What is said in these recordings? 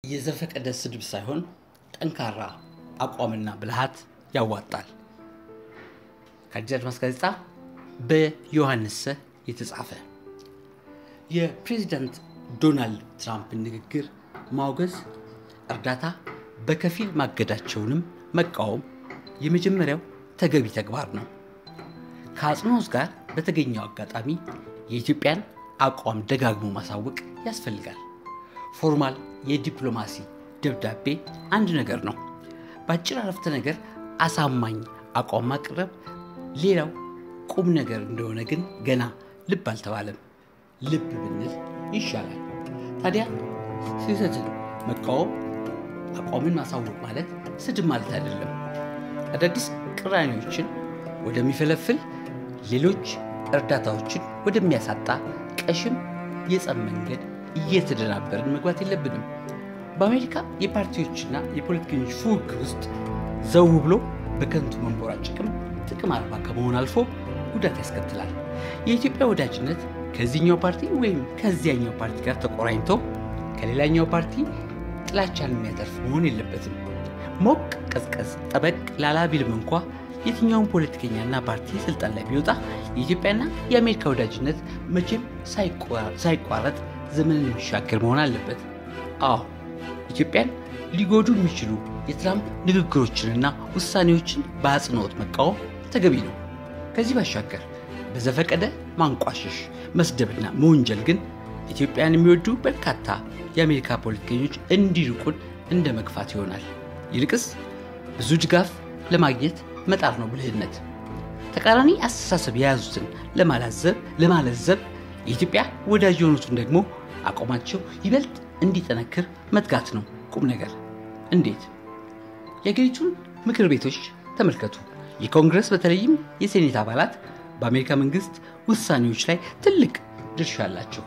የዘፈቀደ ስድብ ሳይሆን ጠንካራ አቋምና ብልሃት ያዋጣል። ከአዲስ አድማስ ጋዜጣ በዮሐንስ ሰ የተጻፈ የፕሬዚዳንት ዶናልድ ትራምፕን ንግግር ማውገዝ፣ እርዳታ በከፊል ማገዳቸውንም መቃወም የመጀመሪያው ተገቢ ተግባር ነው። ከአጽንኦት ጋር በተገኘው አጋጣሚ የኢትዮጵያን አቋም ደጋግሞ ማሳወቅ ያስፈልጋል። ፎርማል የዲፕሎማሲ ደብዳቤ አንድ ነገር ነው። በአጭር አረፍተ ነገር አሳማኝ አቋም ማቅረብ ሌላው ቁም ነገር እንደሆነ ግን ገና ልብ አልተባለም። ልብ ብንል ይሻላል። ታዲያ ስህተትን መቃወም፣ አቋምን ማሳወቅ ማለት ስድብ ማለት አይደለም። አዳዲስ ቅራኔዎችን ወደሚፈለፍል ሌሎች እርዳታዎችን ወደሚያሳጣ ቀሽም የጸብ መንገድ እየተደናበርን መግባት የለብንም። በአሜሪካ የፓርቲዎችና የፖለቲከኞች ፉክክር ውስጥ ዘው ብሎ በከንቱ መንቦራጨቅም ጥቅም አልባ ከመሆን አልፎ ጉዳት ያስከትላል። የኢትዮጵያ ወዳጅነት ከዚህኛው ፓርቲ ወይም ከዚያኛው ፓርቲ ጋር ተቆራኝቶ ከሌላኛው ፓርቲ ጥላቻን የሚያተርፍ መሆን የለበትም። ሞቅ ቀዝቀዝ ጠበቅ ላላ ቢልም እንኳ የትኛውን ፖለቲከኛና ፓርቲ ስልጣን ላይ ቢወጣ የኢትዮጵያና የአሜሪካ ወዳጅነት መቼም ሳይቋረጥ ዘመንን የሚሻገር መሆን አለበት። አዎ ኢትዮጵያን ሊጎዱ የሚችሉ የትራምፕ ንግግሮችንና ውሳኔዎችን በአጽንኦት መቃወም ተገቢ ነው። ከዚህ ባሻገር በዘፈቀደ ማንቋሸሽ፣ መስደብና መወንጀል ግን ኢትዮጵያን የሚወዱ በርካታ የአሜሪካ ፖለቲከኞች እንዲርቁን እንደ መግፋት ይሆናል። ይልቅስ ብዙ ድጋፍ ለማግኘት መጣር ነው ብልህነት። ተቃራኒ አስተሳሰብ የያዙትን ለማላዘብ ለማለዘብ የኢትዮጵያ ወዳጅ የሆኑትን ደግሞ አቋማቸው ይበልጥ እንዲጠነክር መትጋት ነው ቁም ነገር። እንዴት? የአገሪቱን ምክር ቤቶች ተመልከቱ። የኮንግረስ በተለይም የሴኔት አባላት በአሜሪካ መንግስት ውሳኔዎች ላይ ትልቅ ድርሻ አላቸው።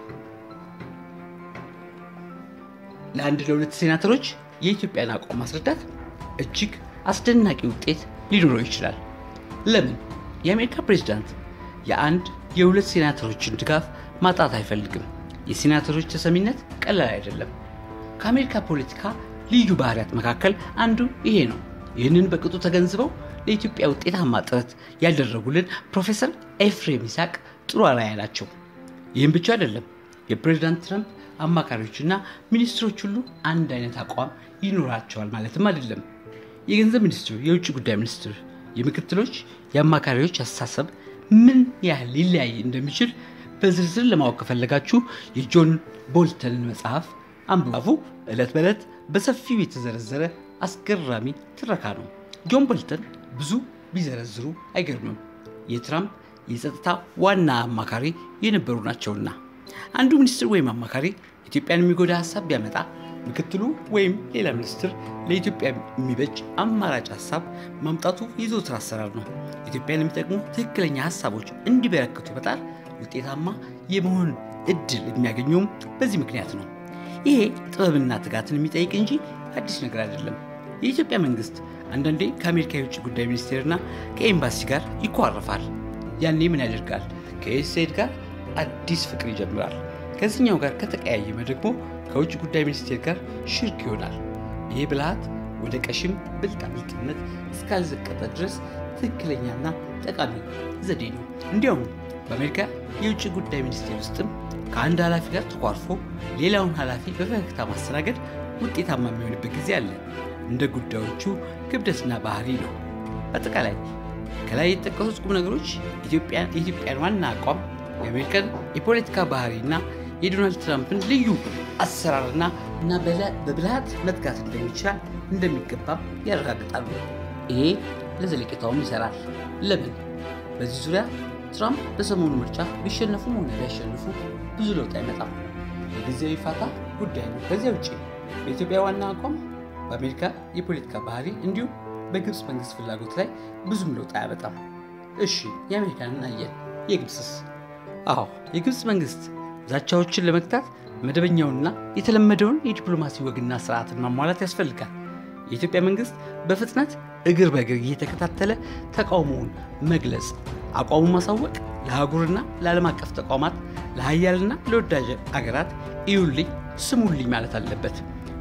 ለአንድ ለሁለት ሴናተሮች የኢትዮጵያን አቋም ማስረዳት እጅግ አስደናቂ ውጤት ሊኖረው ይችላል። ለምን? የአሜሪካ ፕሬዚዳንት የአንድ የሁለት ሴናተሮችን ድጋፍ ማጣት አይፈልግም። የሴናተሮች ተሰሚነት ቀላል አይደለም። ከአሜሪካ ፖለቲካ ልዩ ባህሪያት መካከል አንዱ ይሄ ነው። ይህንን በቅጡ ተገንዝበው ለኢትዮጵያ ውጤታማ ጥረት ያደረጉልን ፕሮፌሰር ኤፍሬም ይስሐቅ ጥሩ አርአያ ናቸው። ይህም ብቻ አይደለም። የፕሬዚዳንት ትራምፕ አማካሪዎችና ሚኒስትሮች ሁሉ አንድ አይነት አቋም ይኖራቸዋል ማለትም አይደለም። የገንዘብ ሚኒስትሩ፣ የውጭ ጉዳይ ሚኒስትር፣ የምክትሎች፣ የአማካሪዎች አስተሳሰብ ምን ያህል ሊለያይ እንደሚችል በዝርዝር ለማወቅ ከፈለጋችሁ የጆን ቦልተንን መጽሐፍ አንብቡ። ዕለት በዕለት በሰፊው የተዘረዘረ አስገራሚ ትረካ ነው። ጆን ቦልተን ብዙ ቢዘረዝሩ አይገርምም። የትራምፕ የጸጥታ ዋና አማካሪ የነበሩ ናቸውና አንዱ ሚኒስትር ወይም አማካሪ ኢትዮጵያን የሚጎዳ ሀሳብ ቢያመጣ ምክትሉ ወይም ሌላ ሚኒስትር ለኢትዮጵያ የሚበጅ አማራጭ ሀሳብ ማምጣቱ የዘወትር አሰራር ነው። ኢትዮጵያን የሚጠቅሙ ትክክለኛ ሀሳቦች እንዲበረክቱ በጣር ውጤታማ የመሆን እድል የሚያገኘውም በዚህ ምክንያት ነው። ይሄ ጥበብና ትጋትን የሚጠይቅ እንጂ አዲስ ነገር አይደለም። የኢትዮጵያ መንግስት አንዳንዴ ከአሜሪካ የውጭ ጉዳይ ሚኒስቴርና ከኤምባሲ ጋር ይኳረፋል። ያኔ ምን ያደርጋል? ከዩኤስኤድ ጋር አዲስ ፍቅር ይጀምራል። ከዚህኛው ጋር ከተቀያየመ ደግሞ ከውጭ ጉዳይ ሚኒስቴር ጋር ሽርክ ይሆናል። ይህ ብልሃት ወደ ቀሽም ብልጣብልጥነት እስካልዘቀጠ ድረስ ትክክለኛና ጠቃሚ ዘዴ ነው። እንዲያውም በአሜሪካ የውጭ ጉዳይ ሚኒስቴር ውስጥም ከአንድ ኃላፊ ጋር ተኳርፎ ሌላውን ኃላፊ በፈገግታ ማስተናገድ ውጤታማ የሚሆንበት ጊዜ አለ። እንደ ጉዳዮቹ ክብደትና ባህሪ ነው። አጠቃላይ ከላይ የተጠቀሱት ቁም ነገሮች የኢትዮጵያን ዋና አቋም፣ የአሜሪካን የፖለቲካ ባህሪና የዶናልድ ትራምፕን ልዩ አሰራርና እና በብልሃት መትጋት እንደሚቻል እንደሚገባም ያረጋግጣሉ። ይሄ ለዘለቄታውም ይሰራል። ለምን? በዚህ ዙሪያ ትራምፕ በሰሞኑ ምርጫ ቢሸነፉም ሆነ ቢያሸንፉ ብዙ ለውጥ አይመጣም። የጊዜያዊ ፋታ ጉዳይ ነው። ከዚያ ውጭ በኢትዮጵያ ዋና አቋም፣ በአሜሪካ የፖለቲካ ባህሪ እንዲሁም በግብፅ መንግስት ፍላጎት ላይ ብዙም ለውጥ አያመጣም። እሺ የአሜሪካንን አየን፣ የግብፅስ? አዎ የግብፅ መንግስት ዛቻዎችን ለመግታት መደበኛውንና የተለመደውን የዲፕሎማሲ ወግና ስርዓትን ማሟላት ያስፈልጋል። የኢትዮጵያ መንግስት በፍጥነት እግር በእግር እየተከታተለ ተቃውሞውን መግለጽ፣ አቋሙን ማሳወቅ ለአህጉርና ለዓለም አቀፍ ተቋማት ለሀያልና ለወዳጅ አገራት እዩልኝ ስሙልኝ ማለት አለበት።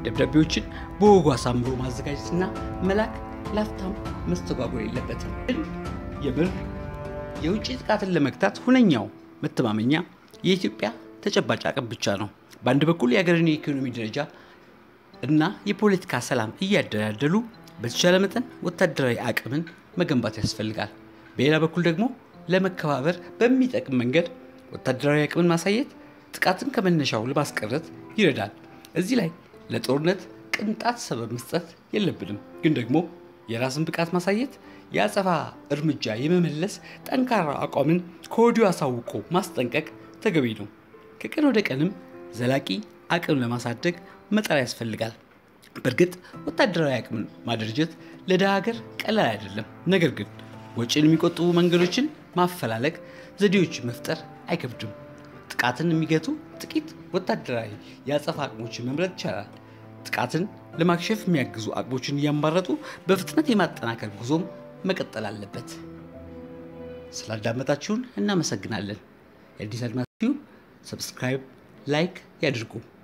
ደብዳቤዎችን በወጉ አሳምሮ ማዘጋጀትና መላክ ላፍታም መስተጓጎል የለበትም። ግን የምር የውጭ ጥቃትን ለመግታት ሁነኛው መተማመኛ የኢትዮጵያ ተጨባጭ አቅም ብቻ ነው። በአንድ በኩል የሀገርን የኢኮኖሚ ደረጃ እና የፖለቲካ ሰላም እያደላደሉ በተቻለ መጠን ወታደራዊ አቅምን መገንባት ያስፈልጋል። በሌላ በኩል ደግሞ ለመከባበር በሚጠቅም መንገድ ወታደራዊ አቅምን ማሳየት ጥቃትን ከመነሻው ለማስቀረት ይረዳል። እዚህ ላይ ለጦርነት ቅንጣት ሰበብ መስጠት የለብንም። ግን ደግሞ የራስን ብቃት ማሳየት የአጸፋ እርምጃ የመመለስ ጠንካራ አቋምን ከወዲሁ አሳውቆ ማስጠንቀቅ ተገቢ ነው። ከቀን ወደ ቀንም ዘላቂ አቅም ለማሳደግ መጣር ያስፈልጋል። በእርግጥ ወታደራዊ አቅምን ማደራጀት ለድሃ ሀገር ቀላል አይደለም። ነገር ግን ወጪን የሚቆጥቡ መንገዶችን ማፈላለግ፣ ዘዴዎችን መፍጠር አይከብድም። ጥቃትን የሚገቱ ጥቂት ወታደራዊ የአጸፋ አቅሞችን መምረጥ ይቻላል። ጥቃትን ለማክሸፍ የሚያግዙ አቅሞችን እያንባረጡ በፍጥነት የማጠናከር ጉዞም መቀጠል አለበት። ስላዳመጣችሁን እናመሰግናለን። የአዲስ አድማስ ቲዩብ ሰብስክራይብ፣ ላይክ ያድርጉ።